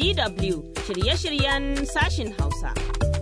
DW shirye-shiryen sashin Hausa.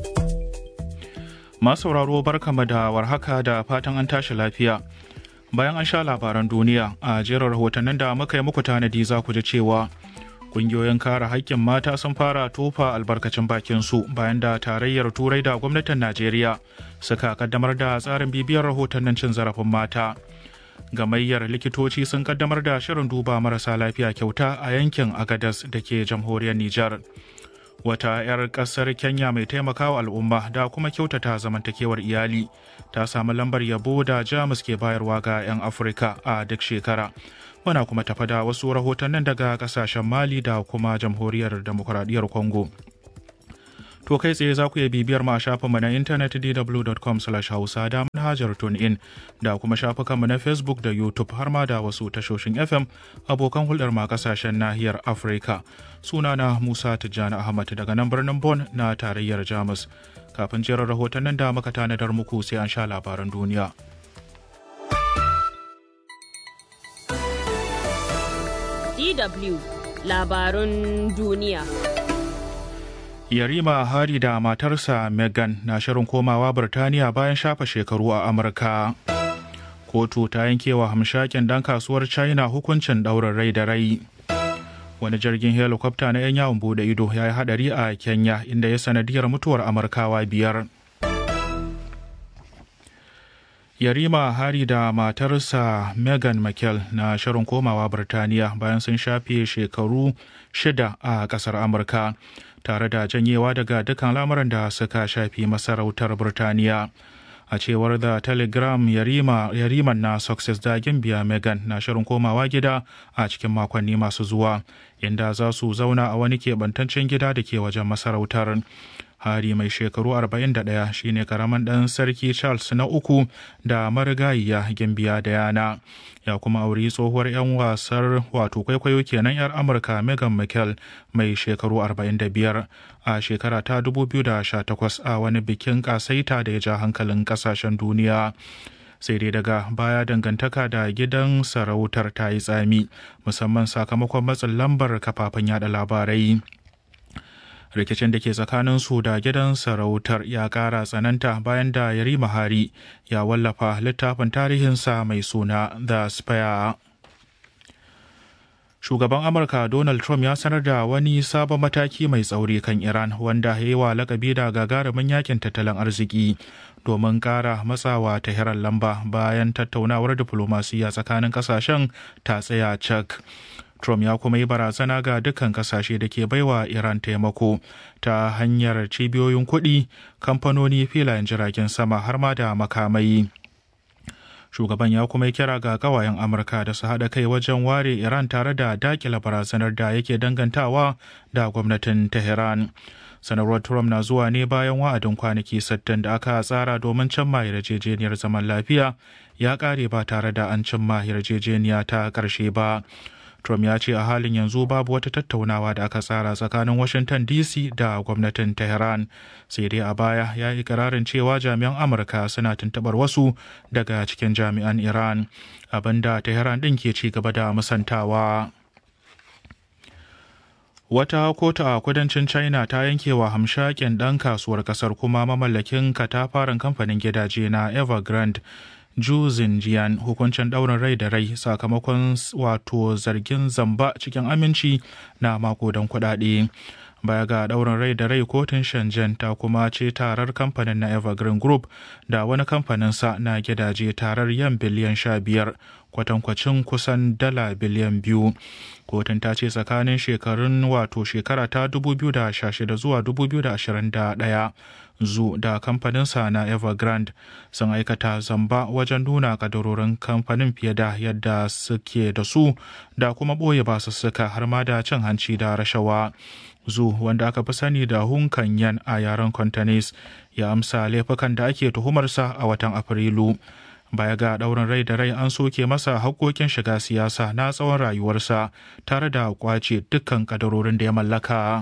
Masu sauraro barkama da warhaka da fatan an tashi lafiya. Bayan an sha labaran duniya a jerin rahotannin da muka yi muku tanadi za ku ji cewa kungiyoyin kare haƙƙin mata sun fara tofa albarkacin bakin su bayan da tarayyar turai da gwamnatin Najeriya suka kaddamar da tsarin bibiyar rahotannin cin zarafin mata. Gamayyar likitoci sun kaddamar da shirin duba marasa lafiya kyauta a yankin Agadas da ke jamhuriyar Nijar. wata 'yar kasar kenya mai taimakawa al'umma da kuma kyautata zamantakewar iyali ta samu lambar yabo da jamus ke bayarwa ga 'yan afirka a duk shekara muna kuma tafa da wasu rahotannin daga kasashen mali da kuma jamhuriyar demokuraɗiyyar congo to kai tsaye za ku iya bibiyar mu a shafinmu na intanet dw.com hausa da manhajar in da kuma shafukanmu na facebook da youtube har ma da wasu tashoshin fm abokan hulɗar ma kasashen nahiyar afirka sunana musa tijjani ahmad daga nan birnin Bon na tarayyar jamus kafin jerin rahotannin da muka tanadar muku sai an sha labaran duniya DW labarun duniya. Yarima Hari da matarsa Meghan na shirin komawa Birtaniya bayan shafa shekaru a Amurka. Kotu ta yankewa hamshakin dan kasuwar China hukuncin ɗaurin rai da rai. Wani jirgin helikwafta na 'yan yawon bude ido ya yi hadari a Kenya inda ya sanadiyar mutuwar Amurkawa biyar. Yarima Hari da matarsa Meghan Markle na shirin komawa Birtaniya bayan sun shafe shekaru shida a ƙasar Amurka. tare da janyewa daga dukkan lamuran da suka shafi masarautar Burtaniya. A cewar da Telegram yarima, yariman na Success da Gimbiya Megan na shirin komawa gida a cikin makonni masu zuwa, inda za su zauna a wani keɓantaccen gida da ke wajen masarautar. Hari mai shekaru 41 shine karaman ɗan sarki Charles na uku da marigayiya Gimbiya Diana. Ya kuma auri tsohuwar 'yan wasar wato kwaikwayo kenan 'yar Amurka Meghan Markle mai shekaru 45 a shekara ta 2018 a wani bikin kasaita da ya ja hankalin kasashen duniya. sai dai daga baya dangantaka da gidan sarautar ta yi tsami musamman sakamakon matsin lambar kafafen yada labarai. rikicin da ke tsakanin su da gidan sarautar ya kara tsananta bayan da yarima hari ya wallafa littafin tarihinsa mai suna the spire shugaban amurka donald trump ya sanar da wani sabon mataki mai tsauri kan iran wanda ya yi wa lakabi da gagarumin yakin tattalin arziki domin kara matsawa ta hirar lamba bayan tattaunawar diflomasiyya tsakanin kasashen ta tsaya cak Trump ya kuma yi barazana ga dukkan kasashe da ke baiwa Iran taimako ta hanyar cibiyoyin kuɗi, kamfanoni filayen jiragen sama har ma da makamai. Shugaban ya kuma yi kira ga kawayen Amurka da su haɗa kai wajen ware Iran tare da dakila barazanar da yake dangantawa da gwamnatin Tehran. sanarwar Trump na zuwa ne bayan wa'adin kwanaki 60 da aka tsara domin cimma yarjejeniyar zaman lafiya ya ƙare ba tare da an cimma yarjejeniya ta ƙarshe ba. Trump ya ce a halin yanzu babu wata tattaunawa da aka tsara tsakanin Washington DC da gwamnatin Tehran. Sai dai a baya ya yi kirarin cewa jami'an Amurka suna tuntubar wasu daga cikin jami'an Iran, abinda Tehran ɗin ke ci gaba da musantawa. Wata kotu a kudancin China ta yanke wa hamshakin ɗan kasuwar ƙasar kuma mamallakin katafaren kamfanin gidaje na Evergrande Ju Xinjiang hukuncin ɗaurin rai da rai sakamakon wato zargin zamba cikin aminci na makodan kuɗaɗe. Baya ga ɗaurin rai da rai kotun Shenzhen ta kuma ce tarar kamfanin na Evergreen Group da wani kamfanin sa na gidaje tarar yan biliyan sha biyar kwatankwacin kusan dala biliyan biyu. Kotun ta ce tsakanin shekarun wato shekara ta 2016 zuwa 2021 zu da kamfaninsa na evergrande sun aikata zamba wajen nuna kadarorin kamfanin fiye da yadda suke da su da kuma ɓoye basussuka har ma da cin hanci da rashawa zu wanda aka fi sani da hunkan yan a yaren contanis ya amsa laifukan da ake tuhumarsa a watan afrilu baya ga ɗaurin rai da rai an soke masa haƙƙoƙin shiga siyasa na tsawon rayuwarsa tare da kwace dukkan kadarorin da ya mallaka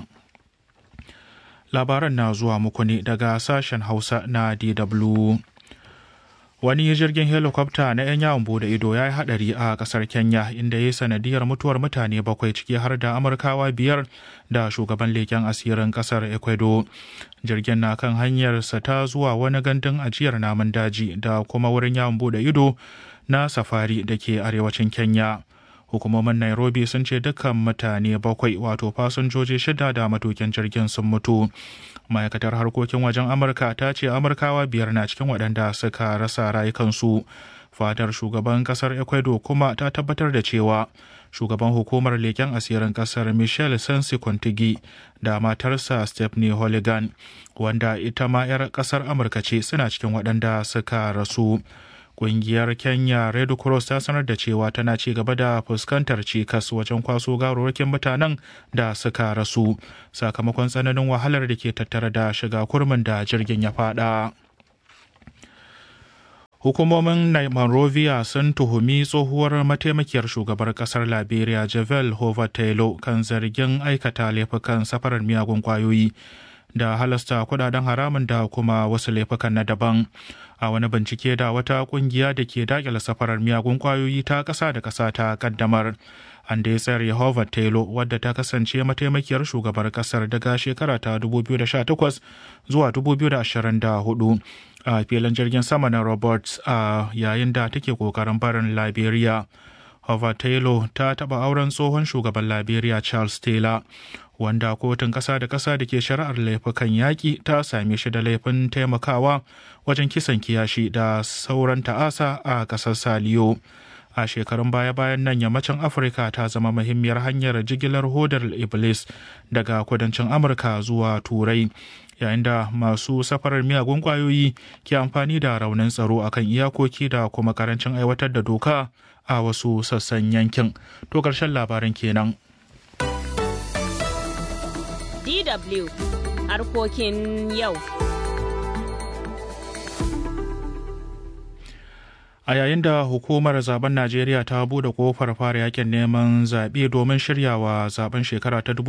labaran na zuwa muku ne daga sashen hausa na dw wani jirgin helikwafta na 'yan yawon bude ido ya yi hadari a kasar kenya inda ya yi sanadiyar mutuwar mutane bakwai ciki har da amurkawa biyar da shugaban leken asirin kasar ecuador jirgin na kan hanyarsa ta zuwa wani gandun ajiyar namun daji da kuma wurin yawon bude ido na safari da ke arewacin kenya hukumomin nairobi sun ce dukkan mutane bakwai wato fasinjoji shida da matukin jirgin sun mutu ma'aikatar harkokin wajen amurka ta ce amurkawa biyar na cikin waɗanda suka rasa rayukansu fadar shugaban kasar ecuador kuma ta tabbatar da cewa shugaban hukumar leken asirin kasar michelle sensi kontigi da matarsa stephanie holigan wanda ita ma 'yar kasar amurka ce suna cikin waɗanda suka rasu Ƙungiyar Kenya Red Cross ta sanar da cewa tana ci gaba da fuskantar cikas wajen kwaso gawarwakin mutanen da suka rasu sakamakon tsananin wahalar da ke tattare da shiga kurmin da jirgin ya fada. Hukumomin Monrovia sun tuhumi tsohuwar mataimakiyar shugabar kasar Liberia Javel Hova Taylor kan zargin aikata laifukan safarar miyagun kwayoyi da halasta kudaden haramun da kuma wasu laifukan na daban. a wani bincike da wata kungiya da ke dakile safarar miyagun kwayoyi ta ƙasa da ƙasa ta kaddamar an da ya tsayar Yehova Taylor wadda ta kasance mataimakiyar shugabar kasar daga shekara ta 2018 zuwa 2024 a filin jirgin sama na Roberts a yayin da take kokarin barin Liberia. Hova Taylor ta taɓa auren tsohon shugaban Liberia Charles Taylor wanda kotun ƙasa da ƙasa da ke shari'ar laifukan yaƙi ta same shi da laifin taimakawa wajen kisan kiyashi da sauran ta'asa a ƙasar Saliyo. A shekarun baya-bayan nan yammacin Afirka ta zama muhimmiyar hanyar jigilar hodar Iblis daga kudancin Amurka zuwa Turai. yayin da masu safarar miyagun ƙwayoyi ke amfani da raunin tsaro akan iyakoki da kuma karancin aiwatar da doka a wasu sassan yankin. To ƙarshen labarin kenan. DW harkokin yau. A yayin da hukumar zaben Najeriya ta bude kofar fara yakin neman zaɓe domin shiryawa zaben shekara ta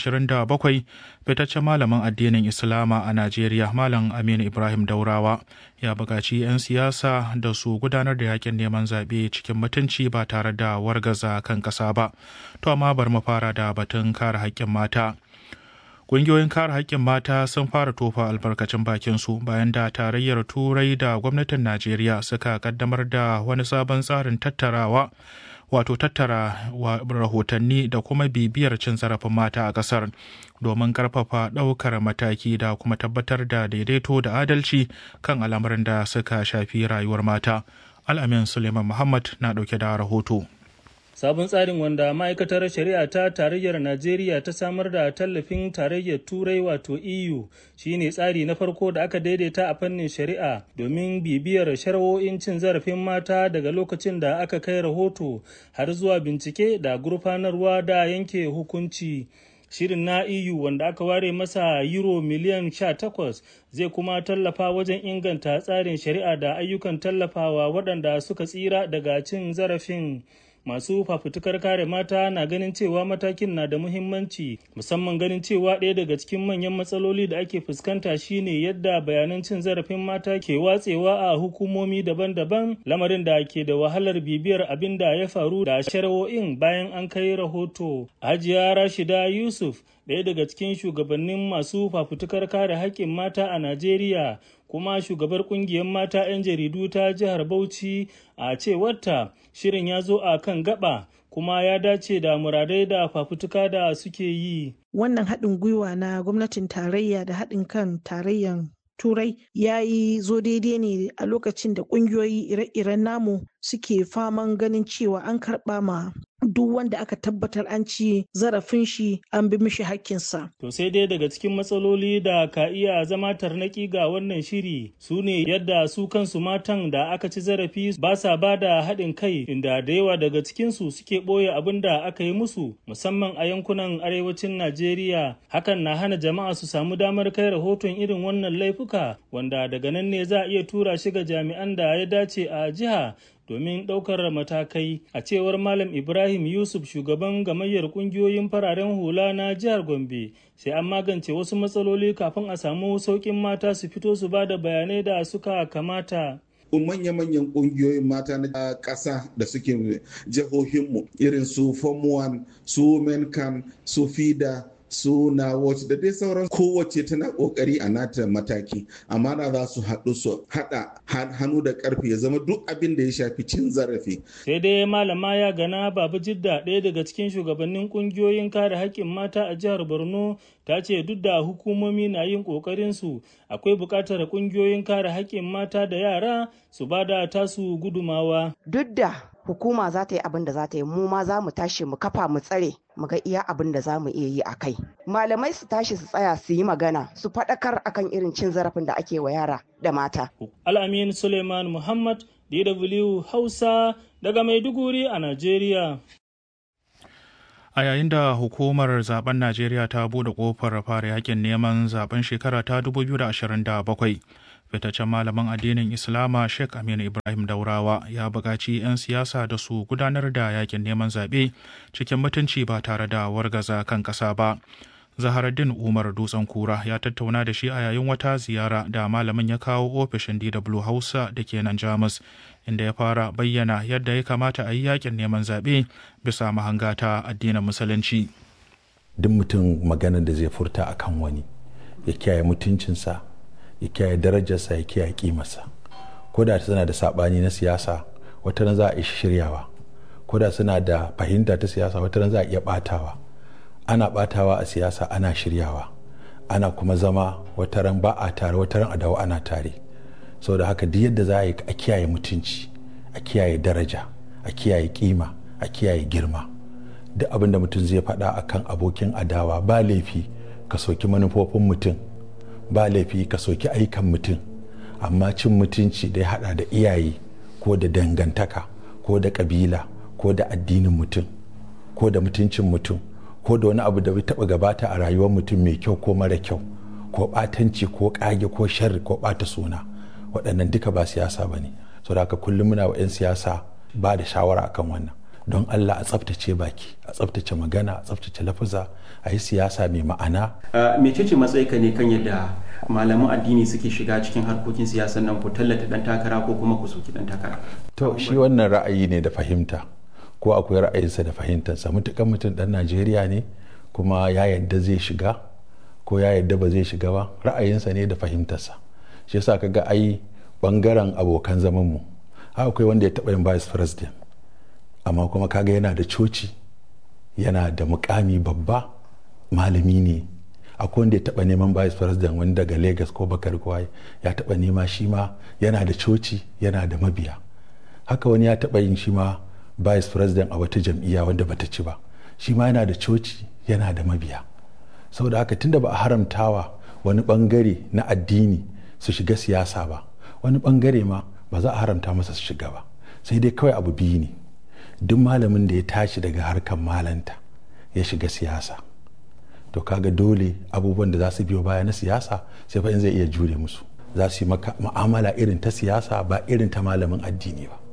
2027 fitaccen malamin addinin Islama a Najeriya Malam Aminu Ibrahim Daurawa ya buƙaci 'yan siyasa da su gudanar da yakin neman zaɓe cikin mutunci ba tare da wargaza kan ƙasa ba. To amma bar mu fara da batun kare haƙƙin mata. Ƙungiyoyin kare haƙƙin mata sun fara tofa albarkacin bakinsu bayan da tarayyar Turai da gwamnatin Najeriya suka kaddamar da wani sabon tsarin tattarawa wato tattara rahotanni da kuma bibiyar cin zarafin mata a ƙasar domin ƙarfafa ɗaukar mataki da kuma tabbatar da daidaito da adalci kan al'amuran da suka shafi rayuwar mata. Al'amin Suleiman Muhammad na ɗauke da rahoto. Sabon tsarin wanda ma'aikatar shari'a ta tarayyar Najeriya ta samar da tallafin tarayyar Turai wato EU shine tsari na farko da aka daidaita a fannin shari'a domin bibiyar shari'o'in cin zarafin mata daga lokacin da aka kai rahoto har zuwa bincike da gurfanarwa da yanke hukunci. Shirin na EU wanda aka ware masa euro miliyan 18 zai kuma tallafa wajen inganta tsarin shari'a da ayyukan tallafawa waɗanda suka tsira daga cin zarafin. masu fafutukar kare mata na ganin cewa matakin na da muhimmanci musamman ganin cewa ɗaya daga cikin manyan matsaloli da ake fuskanta shine yadda bayanan cin zarafin mata ke watsewa a hukumomi daban-daban lamarin da ke da wahalar bibiyar abin da ya faru da shari'o'in bayan an kai rahoto hajiya rashida yusuf ɗaya daga cikin shugabannin masu fafutukar kare haƙƙin mata a najeriya kuma shugabar kungiyar mata 'yan jaridu ta jihar Bauchi a cewarta shirin ya zo a kan gaba kuma ya dace da muradai da fafutuka da suke yi. Wannan haɗin gwiwa na gwamnatin tarayya da haɗin kan tarayyan turai ya yi zo daidai ne a lokacin da ƙungiyoyi ire-iren namu suke faman ganin cewa an karɓa ma duk wanda aka tabbatar an ci zarafin shi an bi mishi hakkinsa. To sai dai daga cikin matsaloli da ka iya zama tarnaki ga wannan shiri su ne yadda su kansu matan da aka ci zarafi ba sa ba da haɗin kai inda da yawa daga cikinsu suke ɓoye abin da aka yi musu musamman a yankunan arewacin Najeriya hakan na hana jama'a su samu damar kai rahoton irin wannan laifuka wanda daga nan ne za a iya tura shi ga jami'an da ya dace a jiha domin ɗaukar matakai a cewar malam ibrahim yusuf shugaban gamayyar ƙungiyoyin fararen hula na jihar gombe sai an magance wasu matsaloli kafin a samu sauƙin mata su fito su ba da bayanai da suka kamata manya-manyan ƙungiyoyin mata na ƙasa da suke jihohinmu irin su form 1 su menkan su fida su na watch da dai sauran kowace tana kokari a nata mataki amma na za su haɗu su haɗa hannu da ƙarfi ya zama duk abin da ya shafi cin zarafi. sai dai malama ya gana babu jidda ɗaya daga cikin shugabannin ƙungiyoyin kare haƙƙin mata a jihar borno ta ce duk da hukumomi na yin ƙoƙarin su akwai buƙatar ƙungiyoyin kare haƙƙin mata da yara su ba da tasu gudumawa. duk da hukuma za ta yi abin da za ta yi mu ma za mu tashi mu kafa mu tsare mu ga iya abin da za mu iya yi a kai malamai su tashi su tsaya su yi magana su faɗakar akan irin cin zarafin da ake wa yara da mata al'amin suleiman muhammad dw hausa daga maiduguri a najeriya a yayin da hukumar zaben najeriya ta bude kofar fara yakin neman zaben shekara ta 2027 fitaccen malamin addinin islama sheikh aminu ibrahim daurawa ya buƙaci 'yan siyasa da su gudanar da yakin neman zaɓe cikin mutunci ba tare da wargaza kan ƙasa ba zaharaddin umar dutsen kura ya tattauna da shi a yayin wata ziyara da malamin ya kawo ofishin dw hausa da ke nan jamus inda ya fara bayyana yadda ya kamata a yi yakin neman zaɓe bisa mahanga ta addinin musulunci duk mutum maganar da zai furta akan wani ya kiyaye mutuncinsa ya kiyaye darajarsa ya kiyaye kimarsa ko da suna da sabani na siyasa wata ran za a ishi shiryawa ko da suna da fahimta ta siyasa wata ran za a iya batawa ana batawa a siyasa ana shiryawa ana kuma zama wata ran ba a tare wata ran a dawo ana tare saboda haka duk yadda za a yi a kiyaye mutunci a kiyaye daraja a kiyaye kima a kiyaye girma duk abin da mutum zai faɗa akan abokin adawa ba laifi ka soki manufofin mutum ba laifi ka soki aikan mutum amma cin mutunci da ya hada da iyaye ko da dangantaka ko da kabila ko da addinin mutum ko da mutuncin mutum ko da wani abu da bai taba gabata a rayuwar mutum mai kyau ko mara kyau ko batanci ko kage ko sharri ko bata suna waɗannan duka ba siyasa ba ne so da haka kullum muna wa 'yan siyasa ba da shawara akan wannan don Allah a tsaftace baki a tsaftace magana a tsaftace lafuza a yi siyasa mai ma'ana. mecece matsayika ne kan yadda malaman addini suke shiga cikin harkokin siyasar nan ku tallata dan takara ko kuma ku soki dan takara. to shi wannan ra'ayi ne da fahimta ko akwai ra'ayinsa da fahimtarsa mutukan mutum dan najeriya ne kuma ya yadda zai shiga ko ya yadda ba zai shiga ba ra'ayinsa ne da fahimtarsa shi yasa kaga ai bangaren abokan zaman mu akwai wanda ya taɓa yin vice president amma kuma kaga yana da coci yana da mukami babba malami ne akwai wanda ya taba neman vice president wani daga lagos ko bakar kwaye ya taba nema shi ma yana da coci yana da mabiya haka wani ya taba yin shi ma vice president a wata jam'iyya wanda bata ci ba shi ma yana da coci yana da mabiya saboda haka tunda ba a haramtawa wani bangare na addini su shiga siyasa ba wani bangare ma ba za a haramta masa su shiga ba sai dai kawai abu biyu ne duk malamin da ya tashi daga harkar malanta ya shiga siyasa to kaga dole abubuwan da za su biyo baya na siyasa sai fa in zai iya jure musu za su yi maka mu'amala irin ta siyasa ba irin ta malamin addini ba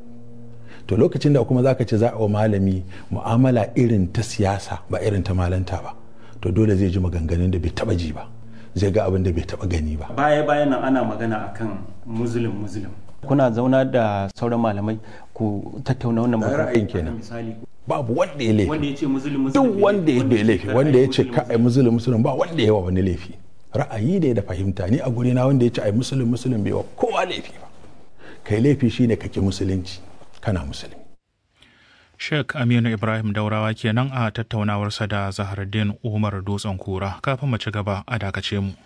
to lokacin da kuma zaka ce za a wa malami mu'amala irin ta siyasa ba irin ta malanta ba to dole zai ji maganganun da bai taba ji ba zai ga abin da bai taba gani ba baya bayan nan ana magana akan muslim muslim kuna zauna da sauran malamai ku tattauna wannan ra'ayin kenan babu wanda ya laifi wanda ya ce muslim muslim duk wanda ya bai laifi wanda ya ce ka ai musulun musulun ba wanda ya wa wani laifi ra'ayi ne da fahimta ni a guri na wanda ya ce ai musulun musulun bai wa kowa laifi ba kai laifi shine kake musulunci kana musulmi Sheikh Aminu Ibrahim Daurawa kenan a tattaunawarsa da Zahardin Umar Dutsen Kura kafin mu ci gaba a dakace mu.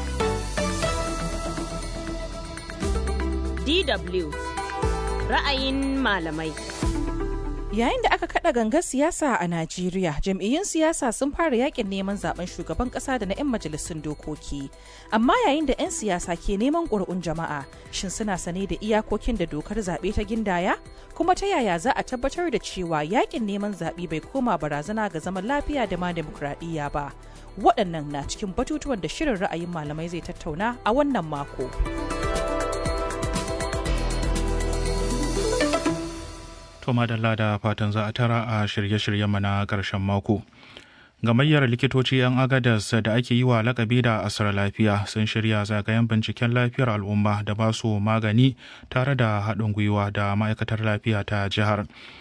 DW ra'ayin malamai. Yayin da aka kada gangar siyasa a Najeriya, jam'iyyun siyasa sun fara yakin neman zaben shugaban kasa da na 'yan majalisun dokoki. Amma yayin da 'yan siyasa ke neman ƙuri'un jama'a, shin suna sane da iyakokin da dokar zaɓe ta gindaya? Kuma ta yaya za a tabbatar da cewa yakin neman zaɓe bai koma barazana ga zaman lafiya da ma demokradiyya ba? Waɗannan na cikin batutuwan da shirin ra'ayin malamai zai tattauna a wannan mako. To madalla da fatan za a tara a shirye-shiryen na ƙarshen mako. gamayyar likitoci 'yan agadas da ake yi wa lakabi da asar lafiya sun shirya zagayen binciken lafiyar al'umma da ba su magani tare da haɗin gwiwa da ma'aikatar lafiya ta jihar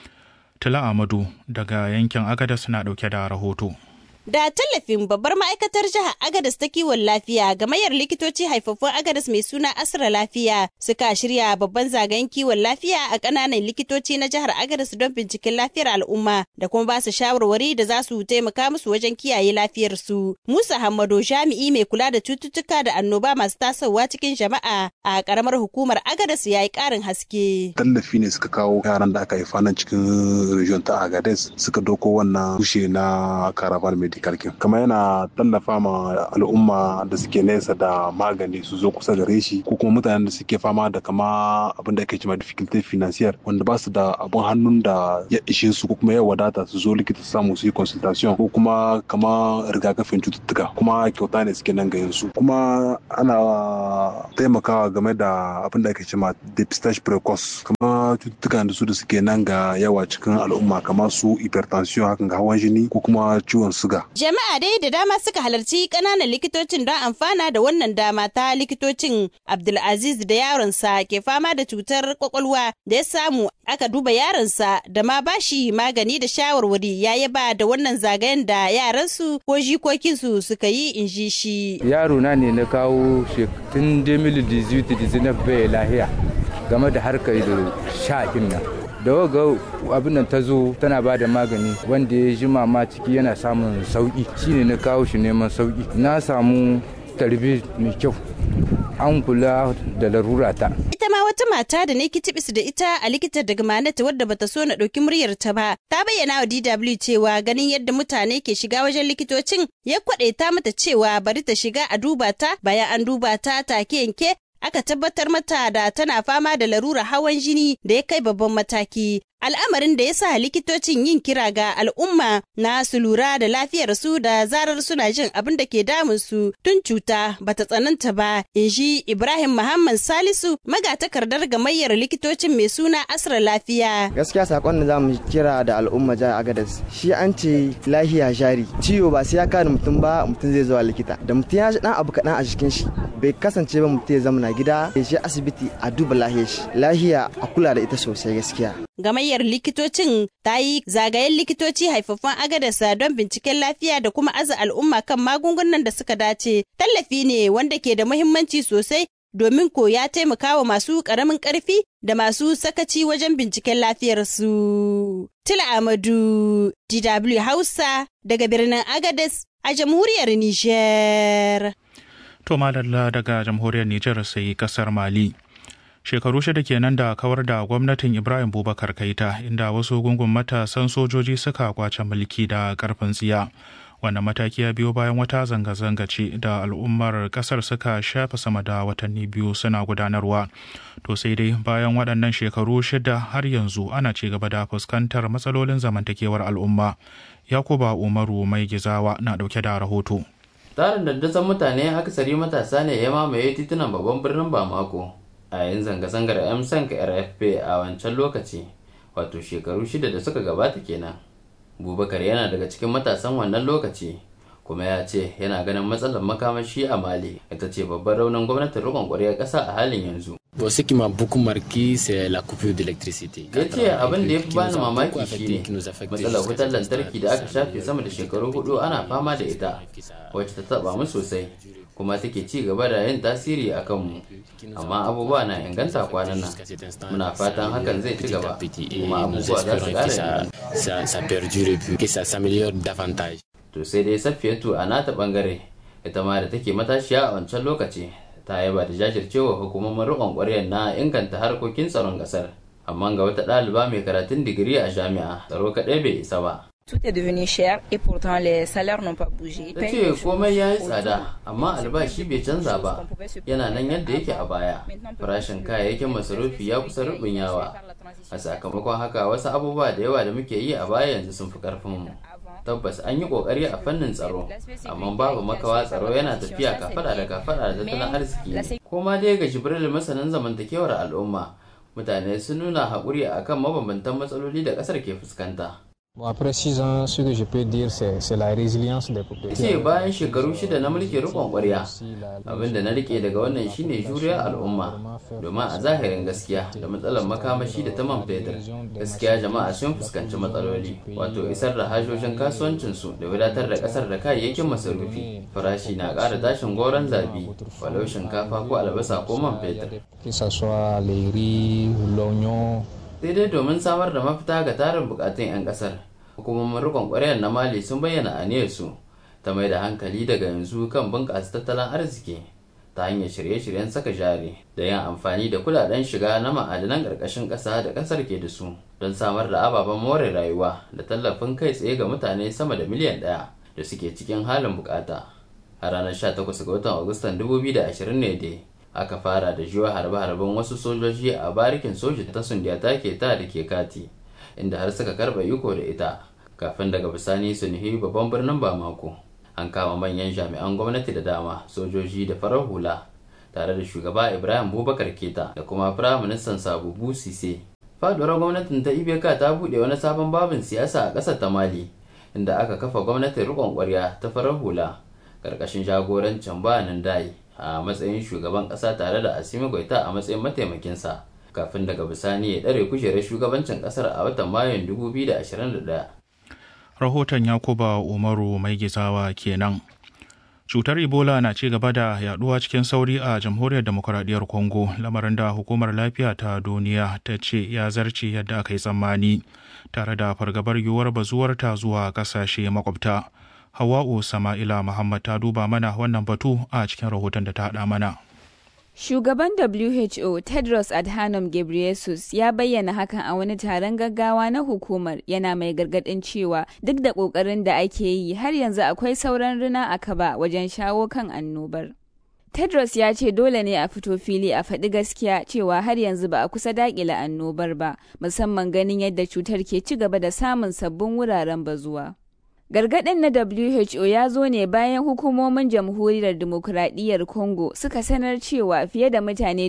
tila amadu daga yankin agadas na ɗauke da rahoto Da tallafin babbar ma'aikatar jihar Agadas ta kiwon lafiya gamayyar likitoci haifaffun Agadas mai suna Asra Lafiya suka shirya babban zagayen kiwon lafiya a ƙananan likitoci na jihar Agadas don binciken lafiyar al'umma da kuma ba su shawarwari da za su taimaka musu wajen kiyaye lafiyarsu. Musa Hammado jami'i mai kula da cututtuka da annoba masu tasowa cikin jama'a a ƙaramar hukumar Agadas ya yi ƙarin haske. Tallafi ne suka kawo yaran da aka haifa nan cikin region ta Agades suka doko wannan tushe na Caravan Medical Care. Kamar yana tallafa ma al'umma da suke nesa da magani su zo kusa gare shi ko kuma mutanen da suke fama da kama abin da ake cewa difficulty financier wanda ba su da abun hannun da ya ishe su ko kuma ya wadata su zo likita su samu su yi consultation ko kuma kama rigakafin cututtuka kuma kyauta ne suke nan gayin su kuma ana taimakawa game da abin da ake cewa depistage precoce kama cututtukan da su da suke nan ga yawa cikin al'umma kamar su hypertension hakan ga hawan jini ko kuma ciwon suga Jama'a dai da dama suka halarci ƙananan likitocin don amfana da wannan dama ta likitocin Abdulaziz da yaronsa ke fama da cutar kwakwalwa da ya samu aka duba yaronsa da ma bashi magani da shawarwari ya yaba da wannan zagayen da yaransu ko jikokinsu suka yi in ji shi. Yaro na ne na kawo tun 2018 bai lahiya game da harkar sha'in nan. da waga abin nan ta zo tana ba da magani wanda ya ji ma ciki yana samun sauki shine na kawo shi neman sauki na samu tarbe mai kyau an kula da larura ta ita ma wata mata da ne kitibis da ita a likita daga manata wadda bata so na ɗauki muryar ta ba ta bayyana wa DW cewa ganin yadda mutane ke shiga wajen likitocin ya kwaɗe ta mata cewa bari ta shiga a duba ta bayan an duba ta take yanke aka tabbatar mata da tana fama da larura hawan jini da ya kai babban mataki. Al'amarin da ya sa likitocin yin kira ga al'umma na su lura da lafiyar su da zarar suna jin abin da ke damun su tun cuta bata tsananta ba, in ji Ibrahim Muhammad Salisu magatakardar gamayyar likitocin mai suna Asra Lafiya. Gaskiya sakon da za mu kira da al'umma jihar Agadez shi an ce lahiya jari ciwo ba sai ya kare mutum ba mutum zai zuwa likita da mutum ya ji dan abu kaɗan a jikin shi bai kasance ba mutum ya zama na gida ya je asibiti a duba lahiyar shi lahiya a kula da ita sosai gaskiya. Gamayyar likitocin ta yi zagayen likitoci haifaffun agadasa don binciken lafiya da kuma aza al'umma kan magungunan da suka dace. Tallafi ne wanda ke da muhimmanci sosai domin ko ya taimaka wa masu ƙaramin ƙarfi da masu sakaci wajen binciken lafiyarsu. Tila Amadu, DW Hausa, daga birnin Agadez a jamhuriyar Nijar. To madalla daga jamhuriyar Nijar sai kasar Mali. Shekaru shida kenan da kawar da gwamnatin Ibrahim Bubakar Kaita inda wasu gungun matasan sojoji suka kwace mulki da karfin tsiya. Wannan mataki ya biyo bayan wata zanga-zanga ce da al'ummar kasar suka shafe sama da watanni biyu suna gudanarwa. To sai dai bayan waɗannan shekaru shida har yanzu ana ci gaba da fuskantar matsalolin zamantakewar al'umma. Yakuba Umaru mai gizawa na ɗauke da rahoto. Tarin dandazon mutane akasari matasa ne ya mamaye titunan babban birnin Bamako a yayin zanga-zangar MSNC RFP a wancan lokaci wato shekaru shida da suka gabata kenan. Bubakar yana daga cikin matasan wannan lokaci kuma ya ce yana ganin matsalar makamashi a Mali ita ce babban raunin gwamnatin rikon ƙwaryar ƙasa a halin yanzu. Bon, ce qui m'a beaucoup marqué, c'est la coupure d'électricité. Ya ce abin da ya fi bani mamaki shine matsalar wutar lantarki da aka shafe sama da shekaru hudu ana fama da ita, wacce ta taba mu sosai, kuma take ci gaba da yin tasiri a kanmu. Amma abubuwa na inganta kwanan nan. Muna fatan hakan zai ci gaba, kuma abubuwa za su ƙara Ça perdure puis que ça s'améliore davantage. To sai dai Safiyatu a nata bangare, ita ma da take matashiya a wancan lokaci, ta yaba da jajircewa hukumomin riƙon ƙwaryar na inganta harkokin tsaron ƙasar amma ga wata ɗaliba mai karatun digiri a jami'a tsaro kaɗai bai isa ba Tout est devenu cher et pourtant les salaires n'ont pas bougé. ta ce komai ya yi tsada amma albashi bai canza ba yana nan yadda yake a baya farashin kayayyakin masarufi ya kusa yawa a sakamakon haka wasu abubuwa da yawa da muke yi a baya yanzu sun fi karfin mu tabbas an yi kokari a fannin tsaro amma babu makawa tsaro yana tafiya kafada da kafada da tattalin arziki koma dai ga jibril masanin zamantakewar al'umma mutane sun nuna haƙuri akan mabambantan matsaloli da ƙasar ke fuskanta ce bayan shekaru shida na mulkin rikon kwarya abinda na rike daga wannan shine juriyar al'umma domin a zahirin gaskiya da matsalar makamashi da ta man fetur gaskiya jama'a sun fuskanci matsaloli wato isar da hajojin kasuwancinsu da wadatar da kasar da kayayyakin masarufi farashi na ƙara tashin goron zabi walau shinkafa ko albasa ko man fetur sai dai domin samar da mafita ga tarin bukatun 'yan kasar hukumomin rikon kwaryar na mali sun bayyana aniyarsu ta mai da hankali daga yanzu kan bunƙasa tattalin arziki ta hanyar shirye-shiryen saka jari da yin amfani da kudaden shiga na ma'adanan ƙarƙashin ƙasa da ƙasar ke da su don samar da ababen more rayuwa da tallafin kai tsaye ga mutane sama da miliyan ɗaya da suke cikin halin bukata a ranar 18 ga watan agustan 2020 ne dai aka fara da jiwa harbe-harben wasu sojoji a barikin soji ta sundiyata ke ta da ke kati inda har suka karba iko da ita kafin daga bisani su nuhi babban birnin bamako an kama manyan jami'an gwamnati da dama sojoji da farar hula tare da shugaba ibrahim bubakar keta da kuma firaministan sabubu sise faduwar gwamnatin ta ibeka ta buɗe wani sabon babin siyasa a ƙasar ta mali inda aka kafa gwamnatin riƙon ƙwarya ta farar hula ƙarƙashin jagorancin bayanin dai a matsayin shugaban ƙasa tare da asimi goita a matsayin mataimakinsa kafin daga bisani ya ɗare kujerar shugabancin ƙasar a watan mayun 2021 rahoton yakuba umaru mai gizawa kenan cutar ebola na ci gaba da yaduwa cikin sauri a jamhuriyar demokuraɗiyyar congo lamarin da hukumar lafiya ta duniya ta ce ya zarce yadda aka yi tsammani tare da fargabar yiwuwar bazuwar ta zuwa ƙasashe makwabta hawa'u sama'ila muhammad ta duba mana wannan batu a cikin rahoton da ta haɗa mana Shugaban WHO Tedros Adhanom Ghebreyesus ya bayyana hakan a wani taron gaggawa na hukumar yana mai gargadin cewa duk da ƙoƙarin da ake yi har yanzu akwai sauran rina a kaba wajen shawo kan annobar. Tedros ya ce dole ne a fito fili a faɗi gaskiya cewa har yanzu ba a kusa daƙile annobar ba, musamman ganin yadda cutar ke ci gaba da samun sabbin wuraren bazuwa. Gargaɗin na WHO ya zo ne bayan hukumomin jamhuriyar demokuraɗiyyar Congo suka sanar cewa fiye da mutane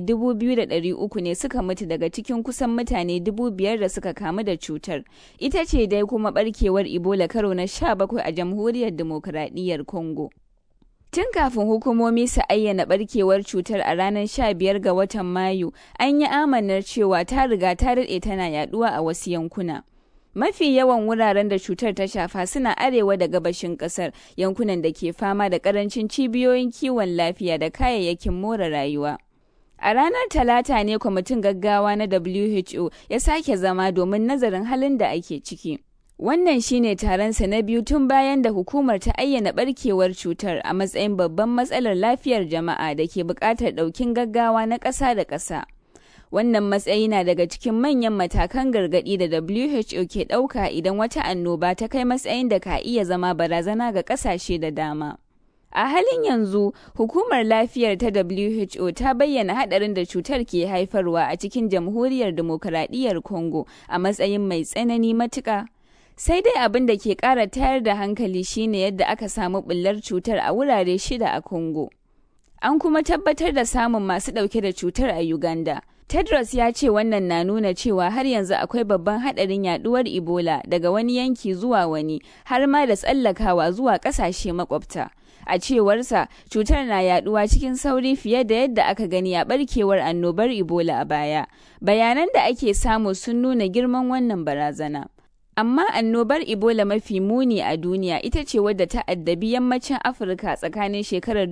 2,300 ne suka mutu daga cikin kusan mutane 5,000 da suka kamu da cutar. Ita ce dai kuma barkewar Ebola karo na 17 a jamhuriyar demokuraɗiyyar Congo. Tun kafin hukumomi su ayyana barkewar cutar a ranar 15 ga watan Mayu, an yi amanar cewa ta riga ta daɗe tana yaduwa a wasu yankuna. Mafi yawan wuraren da cutar ta shafa suna arewa da gabashin kasar yankunan da ke fama da karancin cibiyoyin kiwon lafiya da kayayyakin more rayuwa. A ranar Talata ne kwamitin gaggawa na WHO ya sake zama domin nazarin halin da ake ciki. Wannan shine taronsa na biyu tun bayan da hukumar ta ayyana barkewar cutar a matsayin babban matsalar lafiyar jama'a da ke buƙatar ɗaukin gaggawa na ƙasa da ƙasa. Wannan matsayi na daga cikin manyan matakan gargaɗi da WHO ke ɗauka idan wata annoba ta kai matsayin da ka iya zama barazana ga ƙasashe da dama. A halin yanzu, hukumar lafiyar ta WHO ta bayyana haɗarin da cutar ke haifarwa a cikin jamhuriyar demokaradiyyar Congo a matsayin mai tsanani matuƙa. Sai dai abin da ke ƙara tayar da hankali shine yadda aka samu ɓullar cutar a wurare shida a Congo. An kuma tabbatar da samun masu ɗauke da cutar a Uganda. Tedros ya ce wannan na nuna cewa har yanzu akwai babban haɗarin yaduwar Ebola daga wani yanki zuwa wani har ma da tsallakawa zuwa ƙasashe makwabta. A cewarsa, cutar na yaduwa cikin sauri fiye da yadda aka gani a barkewar annobar Ebola a baya. Bayanan da ake samu sun nuna girman wannan barazana. Amma annobar Ebola mafi muni a duniya ita ce wadda ta addabi yammacin Afirka tsakanin shekarar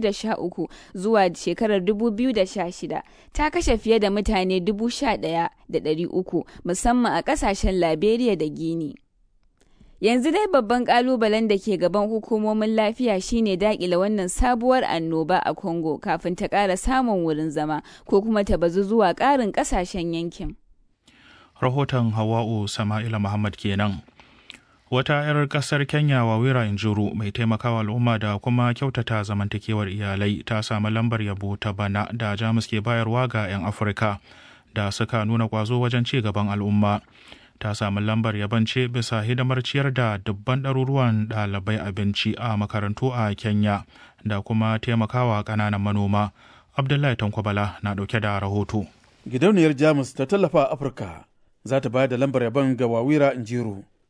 2013 zuwa shekarar 2016 ta kashe fiye da mutane 11,300 musamman a kasashen Liberia da Guinea. Yanzu dai babban kalubalen da ke gaban hukumomin lafiya shine dakile wannan sabuwar annoba a Congo kafin ta ƙara samun wurin zama ko kuma ta bazu zuwa ƙarin ƙasashen yankin. rahoton hawa'u sama'ila muhammad kenan wata 'yar kasar kenya wawira injuru mai taimakawa al'umma da kuma kyautata zamantakewar iyalai ta samu lambar yabo ta bana da jamus ke bayarwa ga 'yan afirka da suka nuna kwazo wajen ci gaban al'umma ta samu lambar yabance bisa hidimar ciyar da dubban ɗaruruwan ɗalibai abinci a makarantu a kenya da kuma taimakawa ƙananan manoma abdullahi tankwabala na ɗauke da rahoto gidauniyar jamus ta tallafa afirka za ta bayar da lambar yabon ga wawira injiru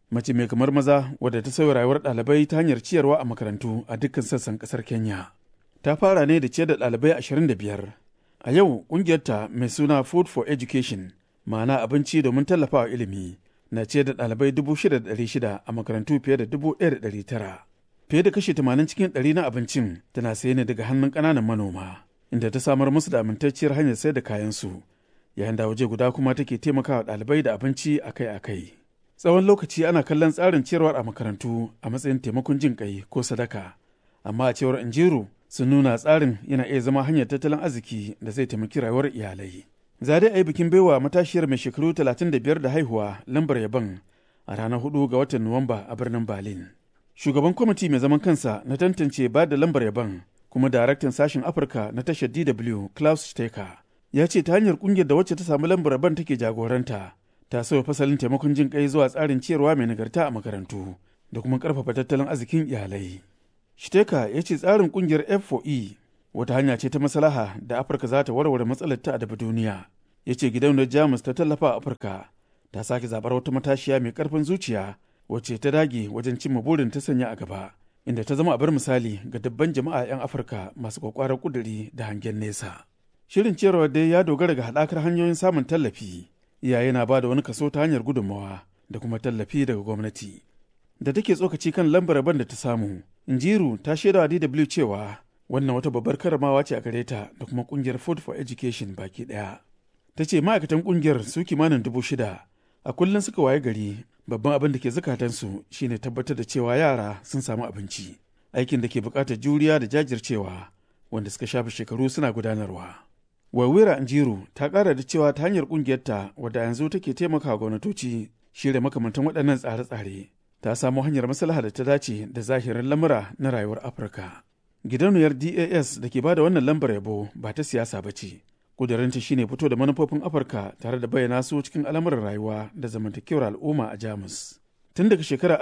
mace mai kamar maza wadda ta sauya rayuwar ɗalibai ta hanyar ciyarwa a makarantu a dukkan sassan ƙasar Kenya. Ta fara ne da ciyar da ɗalibai 25. A yau ƙungiyarta mai suna Food for Education, ma'ana abinci domin tallafawa ilimi, na ciyar da ɗalibai 6,600 a makarantu fiye da 1,900. Fiye da kashi 80 cikin ɗari na abincin tana saye ne daga hannun ƙananan manoma, inda ta samar musu da amintacciyar hanyar sayar da kayansu, yayin da waje guda kuma take taimakawa ɗalibai da abinci akai-akai. tsawon lokaci ana kallon tsarin ciyarwar a makarantu a matsayin taimakon jin kai ko sadaka amma a cewar injiru sun nuna tsarin yana iya zama hanyar tattalin arziki da zai taimaki rayuwar iyalai za dai a yi bikin baiwa matashiyar mai shekaru 35 da haihuwa lambar yaban a ranar 4 ga watan nuwamba a birnin berlin shugaban kwamiti mai zaman kansa na tantance ba da lambar yaban kuma daraktan sashen afirka na tashar dw klaus stecker ya ce ta hanyar kungiyar da wacce ta samu lambar yaban take jagoranta ta sauya fasalin taimakon jin kai zuwa tsarin ciyarwa mai nagarta a makarantu da kuma karfafa tattalin arzikin iyalai. Shteka ya ce tsarin kungiyar F4E wata hanya ce ta maslaha da Afirka za ta warware matsalar ta daga duniya. Ya ce gidauniyar Jamus ta tallafa a Afirka ta sake zabar wata matashiya mai karfin zuciya wacce ta dage wajen cimma burin ta sanya a gaba. Inda ta zama abar misali ga dabban jama'a 'yan Afirka masu kwakwarar kuduri da hangen nesa. Shirin ciyarwa dai ya dogara ga haɗakar hanyoyin samun tallafi. iyaye na ba da wani kaso ta hanyar gudunmawa da kuma tallafi daga gwamnati da take tsokaci kan lambar rabon da ta samu injiru ta shaida wa dw cewa wannan wata babbar karamawa ce a gare ta da kuma kungiyar food for education baki daya ta ce ma'aikatan kungiyar su kimanin dubu shida a kullum suka waye gari babban abin da ke zukatansu shine tabbatar da cewa yara sun samu abinci aikin da ke bukatar juriya da jajircewa wanda suka shafe shekaru suna gudanarwa Wawira Anjiru ta ƙara da cewa ta hanyar ƙungiyarta wadda yanzu take taimaka gwamnatoci shirya makamantan waɗannan tsare-tsare ta samo hanyar maslaha da ta dace da zahirin lamura na rayuwar Afirka. Gidauniyar DAS da ke bada wannan lambar yabo ba ta siyasa ba ce. Ƙudurinta shine fito da manufofin Afirka tare da bayyana su cikin al'amuran rayuwa da zamantakewar al'umma a Jamus. Tun daga shekarar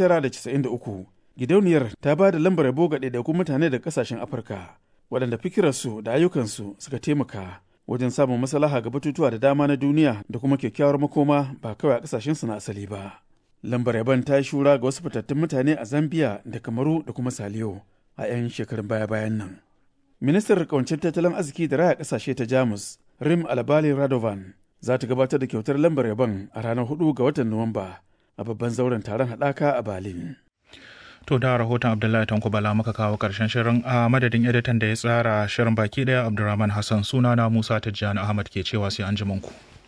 1993, gidauniyar ta ba da lambar yabo ga ɗaiɗaikun mutane da ƙasashen Afirka. waɗanda fikirarsu da ayyukansu suka taimaka wajen samun maslaha ga batutuwa da dama na duniya da kuma kyakkyawar makoma ba kawai a ƙasashensu na asali ba. Lambar yaban ta yi shura ga wasu fitattun mutane a Zambia da Kamaru da kuma Saliyo a 'yan shekarun baya-bayan nan. Ministar kawancin tattalin arziki da raya ƙasashe ta Jamus, Rim Albali Radovan, za ta gabatar da kyautar lambar yaban a ranar 4 ga watan Nuwamba a babban zauren taron haɗaka a Berlin. To da rahoton Abdullahi Tanko Bala muka kawo karshen shirin a madadin editan da ya tsara shirin baki daya Abdulrahman Hassan sunana Musa Tijjani Ahmad ke cewa sai an ku.